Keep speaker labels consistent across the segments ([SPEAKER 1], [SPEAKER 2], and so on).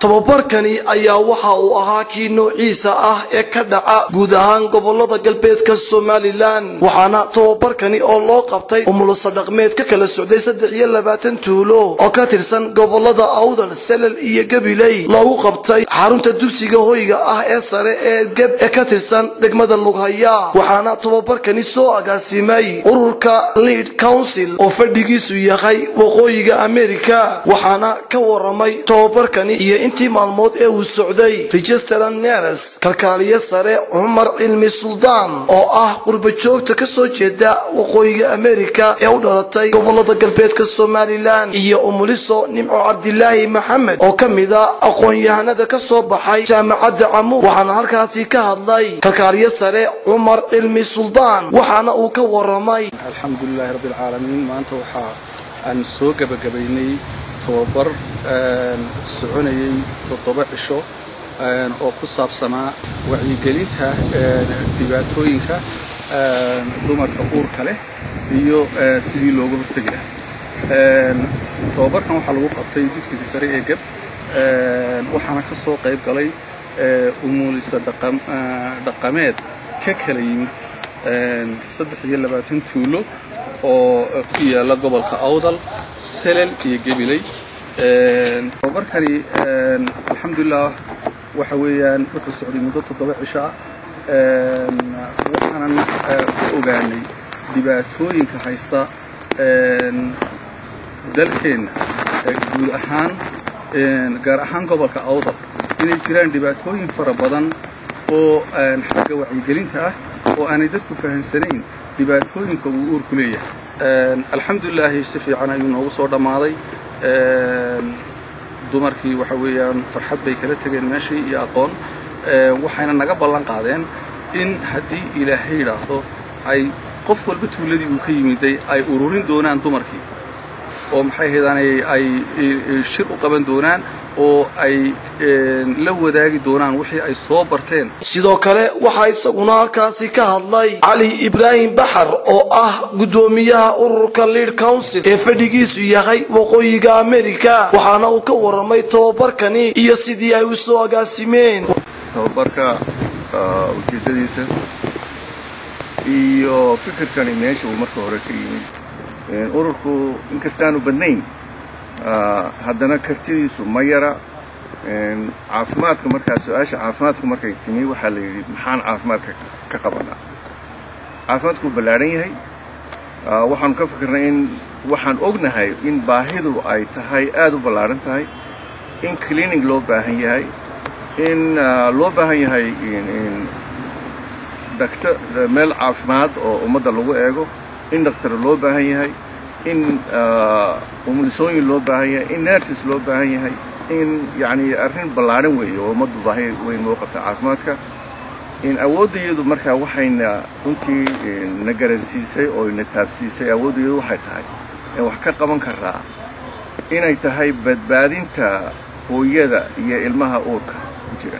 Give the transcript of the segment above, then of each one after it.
[SPEAKER 1] tababarkani ayaa waxa uu ahaa kii noociisa ah ee ka dhaca guud ahaan gobolada galbeedka somalilan waxaana tababarkani oo loo qabtay umulusa dhaqmeed ka kala socday saddex iyo labaatan tuulo oo ka tirsan gobolada awdal salal iyo gabiley loogu qabtay xarunta dugsiga hoyga ah ee sare ee geb ee ka tirsan degmada lughaya waxaana tababarkani soo agaasimay ururka lead council oo fadhigiisu yahay waqooyiga america waxaana ka waramay tababarkani iyo intii maalmood ee uu socday registeran neres kalkaaliye sare cumar cilmi suldaan oo ah qurbajoogta ka soo jeeda waqooyiga america ee u dhalatay gobolada galbeedka somalilan iyo umuliso nimco cabdilaahi maxamed oo ka mida aqoon-yahanada ka soo baxay jaamacadda camuud waxaana halkaasi ka hadlay kalkaaliye sare cumar cilmi suldaan waxaana uu ka waramay
[SPEAKER 2] alxamdulilaahi rabbi alcaalamiin maanta waxaa aan soo gebagabaynay tababar soconayay toddoba cisho oo ku saabsanaa wacyigelinta dhibaatooyinka dumarka uurka leh iyo sidii looga hortegi lahaa tababarkan waxaa lagu qabtay dugsiga sare ee geb waxaana ka soo qayb galay umuulisa dhaqameed ka kala yimid saddex iyo labaatan tuulo oo ku yaala gobolka awdal selel iyo gebiley tababarkani alxamdulilah waxa weeyaan wuxuu socday muddo toddoba cisho ah waxaanan ku ogaanay dhibaatooyinka haysta dalkeenna guud ahaan gaar ahaan gobolka awdal inay jiraan dhibaatooyin fara badan oo xagga wacyigelinta ah oo aanay dadku fahamsanayn dhibaatooyinka uu uurku leeyahay alxamdulilaahi si fiican ayuu noogu soo dhammaaday dumarkii waxa weeyaan farxad bay kala tegeen meeshii iyo aqoon waxayna naga ballan qaadeen in haddii ilaahay yidhaahdo ay qof walba tuuladii uu ka yimiday ay ururin doonaan dumarkii oo maxay haydaanay ay shir u qaban doonaan oo ay la wadaagi doonaan wixii ay soo barteen
[SPEAKER 1] sidoo kale waxaa isaguna halkaasi ka hadlay cali ibraahim baxar oo ah guddoomiyaha ururka lead council ee fadhigiisu yahay waqooyiga america waxaana uu ka waramay tababarkani iyo sidii ay u soo agaasimeen
[SPEAKER 3] tababarka ujeeddadiisa iyo fikirkani meesha uu marka hore ka yimid ururku inkastaanu badnayn haddana kartidiisu ma yara caafimaadka markaa su-aasha caafimaadku markay timi waxaa la yidhi maxaan caafimaadka ka qabanaa caafimaadku wuu ballaadhan yahay waxaanu ka fikirnay in waxaan ognahay in baahidu ay tahay aad u ballaadhan tahay in cleaning loo baahan yahay in loo baahan yahay dakt meel caafimaad oo ummadda lagu eego in daktar loo baahan yahay in umulisooyin loo baahan yahay in nerses loo baahan yahay in yacni arrin ballaadhan weeye oo ummaddu baahi weyn loo qabta caafimaadka in awooddayadu markaa waxayna runtii na garansiisay oo na taabsiisay awooddayadu waxay tahay in wax ka qaban karaa inay tahay badbaadinta hooyada iyo ilmaha uurka ku jira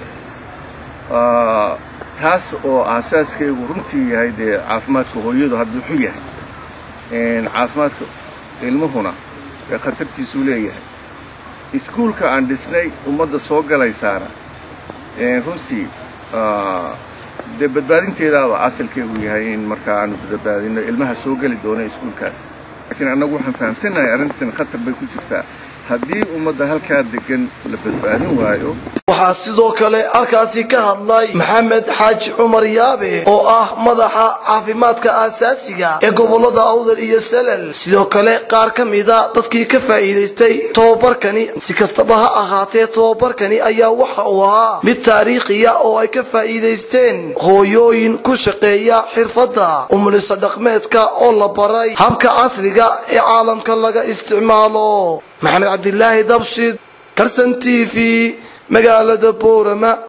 [SPEAKER 3] taas oo aasaaskaygu runtii yahay dee caafimaadka hooyadu hadduu xun yahay caafimaadka ilmuhuna ee khatartiisuu leeyahay iskuulka aan dhisnay ummadda soo galaysaana runtii dee badbaadinteedaaba asalkeegu yahay in markaa aanu badbaadino ilmaha soo geli doona iskuulkaas laakiin annagu waxaan fahamsannahay arrintan khatar bay ku jirtaa haddii ummadda halkaa degan la badbaadin waayo
[SPEAKER 1] waxaa sidoo kale halkaasi ka hadlay maxamed xaaji cumar yaabe oo ah madaxa caafimaadka aasaasiga ee gobolada awdal iyo salal sidoo kale qaar ka mida dadkii ka faa'iidaystay tababarkani si kastaba ha ahaatee tababarkani ayaa waxa uu ahaa mid taariikhiya oo ay ka faa'iidaysteen hooyooyin ku shaqeeya xirfadda umuliso dhaqmeedka oo la baray habka casriga ee caalamka laga isticmaalo maxamed cabdilaahi dabshid karsan t v magaalada boorama